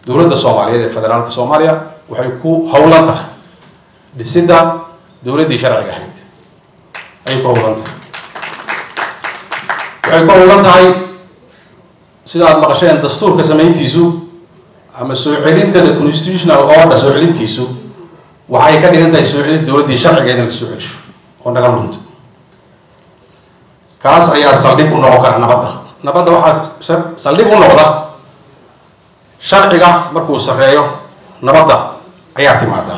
dowladda soomaaliyeed ee federaalka soomaaliya waxay ku howlan tahay dhisidda dowladdii sharciga ahayd ayay ku howlan tahay waxay ku howlan tahay sida aada maqasheen dastuurka samayntiisu ama soo celinta the constitutional order soo celintiisu waxay ka dhigan tahay soo celin dowladdii sharcigeed in la soo celisho oo naga lunto kaas ayaa saldhig u noqon kara nabadda nabadda waxaa saldhig u noqda sharciga markuu sarreeyo nabadda ayaa timaada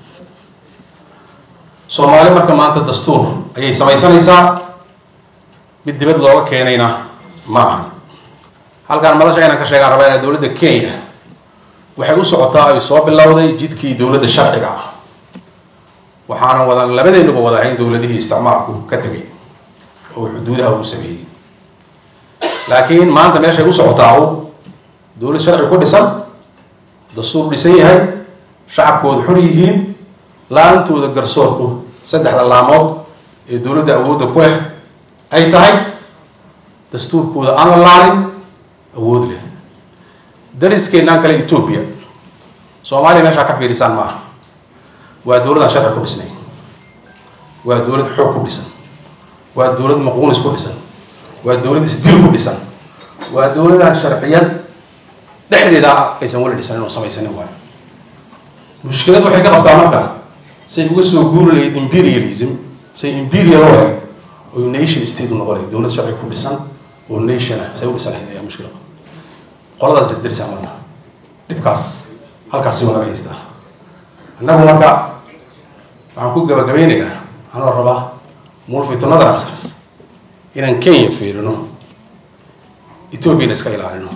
soomaali marka maanta dastuur ayay samaysanaysaa mid dibad looga keenayna ma aha halkaan madasha inaan ka sheegaan rabaa inaa dowladda kenya waxay u socotaa ay soo bilowday jidkii dowladda sharciga ah waxaana wada labadeenuba wada ahayn dowladihii isticmaalku ka tegay oo xuduudaha uu sameeyey laakiin maanta meeshay u socotaa u dowlad sharci ku dhisan dastuur dhisan yahay shacabkooda xor yihiin la-aantooda garsoorku saddexda laamood ee dowladda awoodda ku leh ay tahay dastuurkooda aan la laalin awood leh dariskeenaan kale etoobiya soomaaliya meeshaa ka fiirisaan ma aha waa dowladaan sharci ku dhisnay waa dowlad xoog ku dhisan waa dowlad maquunis ku dhisan waa dowlad isdil ku dhisan waa dowladaan sharciyad dhexdeeda aysan weli dhisanin oo samaysanin waayo mushkilad waxay ka qabtaa marka say uga soo guuri lahayd imperialism say imperial u ahayd oo nation state u noqon lahayd dowlad sharci ku dhisan oo nation ah say u dhisan lahayd ayaa mushkila qoladaas dirdirisa marka dhibkaas halkaasi waa naga haystaa annagu marka waxaan ku gabagabeynayaa anoo rabaa mulfitunadana askaas inaan kenya fiirino ethoobiana iska ilaalino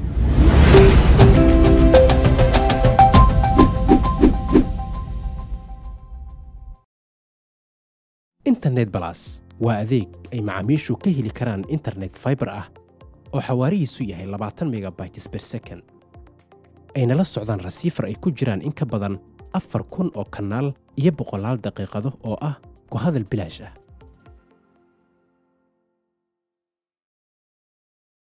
internet balas waa adeeg ay macaamiishu ka heli karaan internet fiber ah oo xawaarihiisu yahay labaatan megabytes per second ayna la socdaan rasiifar ay ku jiraan in ka badan afar kun oo kanaal iyo boqolaal daqiiqado oo ah ku hadal bilaash ah